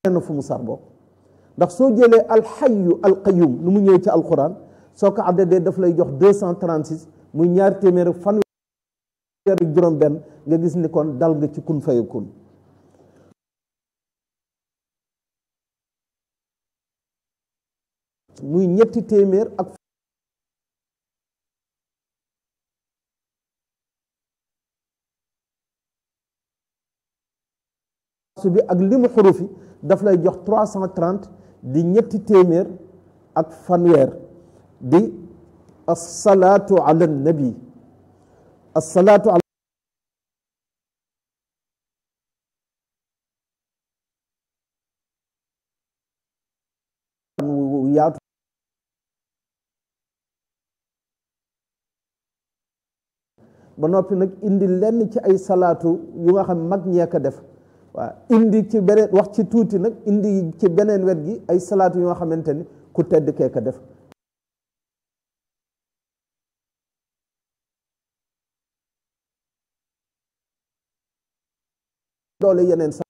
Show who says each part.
Speaker 1: na fu mu sar bokk ndax soo jëlee alxayu alqayum nu mu ñëwee ci alquran soo ko addadee daf lay jox deux cent trente six muy ñaar téeméer ak fanweer ak juróom benn nga gis ni kon dal nga ci kun fayakun muy ñetti téeméer ak su bi ak limu xurufi daf lay jox trois cent trente di ñetti téeméer ak fanweer di assalaatu ala nabi assalaatu ala yaatu ba noppi nag indi lenn ci ay salaatu yu nga xam mag ñee ko def waaw indi ci beneen wax ci tuuti nag indi ci beneen wet gi ay salaatu yu nga xamante ni ku tedd kee ko def doole yeneen